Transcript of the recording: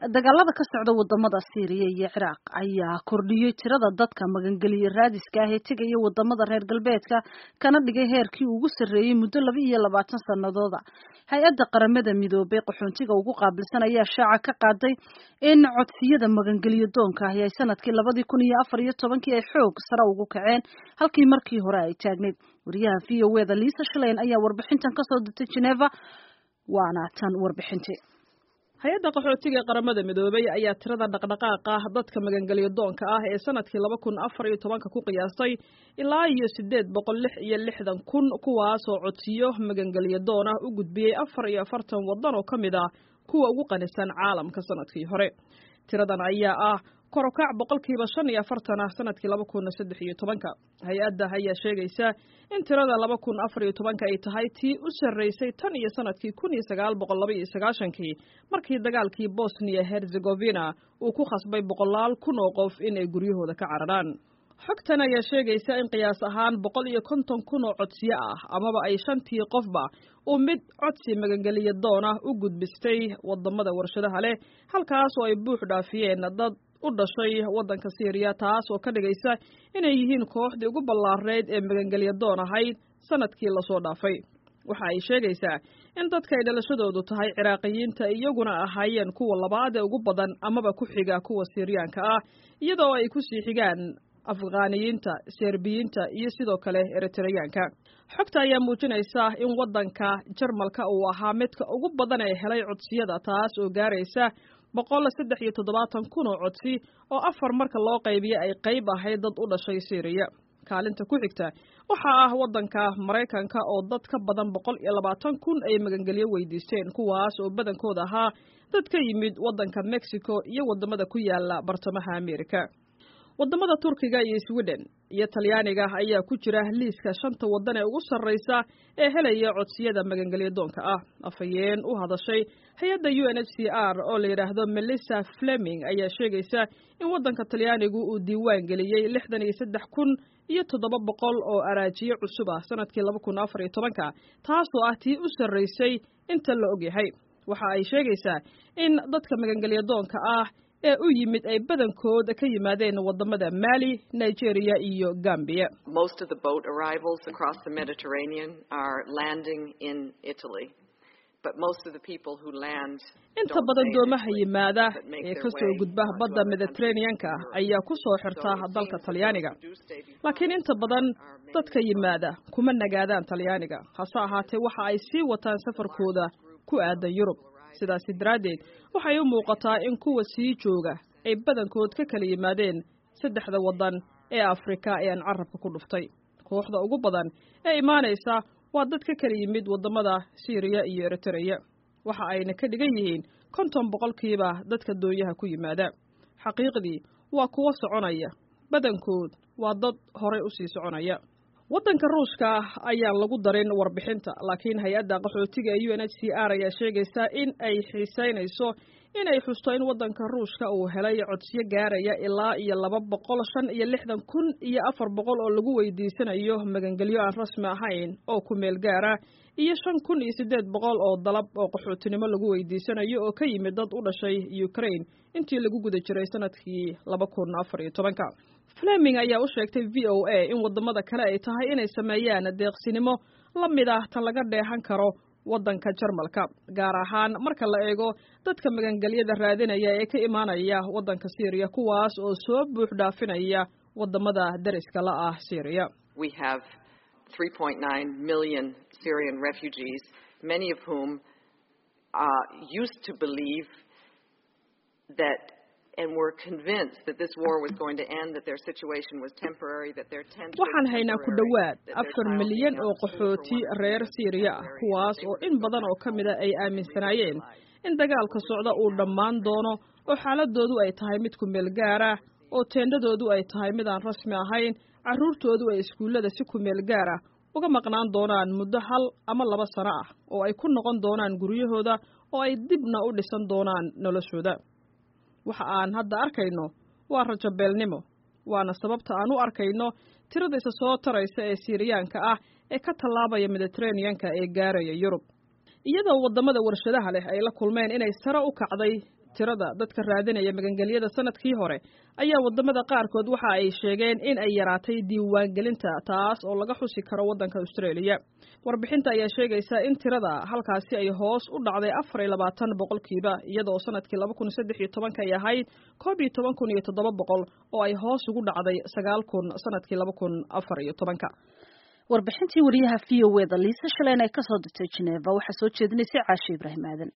dagaalada ka socda wadamada Syria iyo Ciraaq ayaa kordhiyey tirada dadka magangeliya raadiska ah ee tegaya wadamada reer galbeedka kana dhigay heerkii ugu sarreeyay muddo laba iyo labaatan sanadooda hay-adda qaramada midoobay qaxoontiga ugu qaabilsan ayaa shaaca ka qaaday in codsiyada magangeliyo doonka ahi ay sanadkii labadii kun iyo afar iyo tobankii ay xoog sare ugu kaceen halkii markii hore ay taagneyd wariyaha v o eda liisa shaleyn ayaa warbixintan kasoo dirtay geneva waana tan warbixintii hay-adda qaxootiga ee qaramada midoobay ayaa tirada dhaqdhaqaaqa dadka magangelyo doonka ah ee sanadkii laba kun afar iyo tobanka ku qiyaastay ilaa iyo siddeed boqol lix iyo lixdan kun kuwaasoo codsiyo magangelyo doon ah u gudbiyey afar iyo afartan waddan oo ka mid ah kuwa ugu qanisan caalamka sanadkii hore tiradan ayaa ah korokac boqolkiiba shan iyo afartan ah sanadkii laba kun saddex iyo tobanka hay-adda ayaa sheegaysa in tirada laba kun afar iyo tobanka ay tahay tii u sarreysay tan iyo sanadkii kun iyo sagaal boqol laba iyo sagaashankii markii dagaalkii bosnia herzegovina uu ku khasbay boqolaal kun oo qof in ay guryahooda ka cararaan xogtan ayaa sheegaysa in qiyaas ahaan boqol iyo konton kun oo codsiyo ah amaba ay shantii qofba uu mid codsi magangeliya doon ah u gudbistay wadamada warshadaha leh halkaas oo ay buux dhaafiyeen dad u dhashay waddanka syriya taas oo ka dhigaysa inay yihiin kooxdii ugu ballaarneyd ee magangelya doon ahayd sanadkii lasoo dhaafay waxa ay sheegaysaa in dadka ay dhalashadoodu tahay ciraaqiyiinta iyaguna ahaayeen kuwa labaad ee ugu badan amaba ku xiga kuwa siriyaanka ah iyadoo ay ku sii xigaan afghaaniyiinta serbiyiinta iyo sidoo kale eritreyaanka xogta ayaa muujinaysa in waddanka jarmalka uu ahaa midka ugu badan ee helay codsiyada taas oo gaaraysa boqol saddex iyo toddobaatan kun oo codsi oo afar marka loo qaybiya ay qayb ahayd dad u dhashay syriya kaalinta ku xigta waxaa ah waddanka maraykanka oo dad ka badan boqol iyo labaatan kun ay magangelyo weydiisteen kuwaas oo badankooda ahaa dad ka yimid waddanka mexico iyo waddamada ku yaala bartamaha amerika waddamada turkiga iyo sweden iyo talyaaniga ayaa ku jira liiska shanta waddan ee ugu sarraysa ee helaya codsiyada magangelyo doonka ah afhayeen u hadashay hay-adda u n h c r oo la yidhaahdo melissa fleming ayaa sheegaysa in waddanka talyaanigu uu diiwaan geliyey lixdan iyo saddex kun iyo toddoba boqol oo araajiyo cusub ah sanadkii laba kun afar iyo tobanka taasoo ah tii u sarraysay inta la ogyahay waxa ay sheegaysaa in dadka magangelyo doonka ah ee u yimid ay badankood ka yimaadeen wadamada mali nigeria iyo gambia Most of the boat arrivals across the Mediterranean are landing in Italy. But most of the people who land inta don't badan stay in doomaha Italy, yimaada but make ee their ka soo way, gudba uh, to badda other mediterraneanka countries in Europe. ayaa ku soo xirta So it dalka seems that talyaaniga those who do stay behind laakiin inta badan are mainly dadka from yimaada kuma nagaadaan talyaaniga hase ahaatee waxa ay sii wataan safarkooda ku aadan yurub sidaasi daraaddeed waxay u muuqataa in kuwa sii jooga ay badankood ka kala yimaadeen saddexda waddan ee afrika ee aan carabka ku dhuftay kooxda ugu badan ee imaanaysa waa dad ka kala yimid waddamada syriya iyo eritreya waxa ayna ka dhigan yihiin konton boqolkiiba dadka doonyaha ku yimaada xaqiiqdii waa kuwo soconaya badankood waa dad horay u sii soconaya waddanka ruushka ayaan lagu darin warbixinta laakiin hay-adda qaxootiga ee u n h c r ayaa sheegaysa in ay xiisaynayso in ay xusto in waddanka ruushka uu helay codsiyo gaaraya ilaa iyo laba boqol shan iyo lixdan kun iyo afar boqol oo lagu weydiisanayo magangelyo aan rasmi ahayn oo ku meel gaara iyo shan kun iyo siddeed boqol oo dalab oo qaxootinimo lagu weydiisanayo oo ka yimid dad u dhashay ukraine intii lagu guda jiray sanadkii laba kun afar iyo tobanka fleming ayaa u sheegtay v o a in waddamada kale ay tahay inay sameeyaan deeqsinimo la mid ah tan laga dheehan karo waddanka jarmalka gaar ahaan marka la eego dadka magangelyada raadinaya ee ka imaanaya waddanka syriya kuwaas oo soo buux dhaafinaya waddamada dariska la ah syriya We have 3.9 million Syrian refugees, many of whom uh, used to believe that and were convinced that this war was going to end, that their situation was temporary, that their tent was waxaan haynaa ku temporary, dhowaad that their afar child milyan being oo out of school for qaxooti one reer year was syriya ah temporary, kuwaas that oo they in were badan oo ka mida ay aaminsanaayeen in dagaalka socda uu dhammaan doono oo xaaladoodu ay tahay mid ku meel gaara oo teendhadoodu ay tahay mid aan rasmi ahayn carruurtoodu ay iskuullada si ku meel gaara uga maqnaan doonaan muddo hal ama laba sano ah oo ay ku noqon doonaan guryahooda oo ay dibna u dhisan doonaan noloshooda waxa aan hadda arkayno waa rajabeelnimo waana sababta aan u arkayno tirada isa soo taraysa ee siiriyaanka ah ee ka tallaabaya mediteraneanka ee gaaraya yurub iyadoo waddamada warshadaha leh ay la kulmeen inay sare u kacday tirada dadka raadinaya magangelyada sanadkii hore ayaa wadamada qaarkood waxa ay sheegeen in ay yaraatay diiwaangelinta taas oo laga xusi karo waddanka australia warbixinta ayaa sheegaysa in tirada halkaasi ay hoos u dhacday afar iyo labaatan boqolkiiba iyadoo sanadkii laba kun saddex iyo tobanka ay ahayd koob iyo toban kun iyo toddoba boqol oo ay hoos ugu dhacday sagaal kun sanadkii laba kun afar iyo tobanka warbixintii wariyaha v o e da liisa shaleen ay kasoo dirtay geneva waxaa soo jeedinaysay caashe ibraahim aadan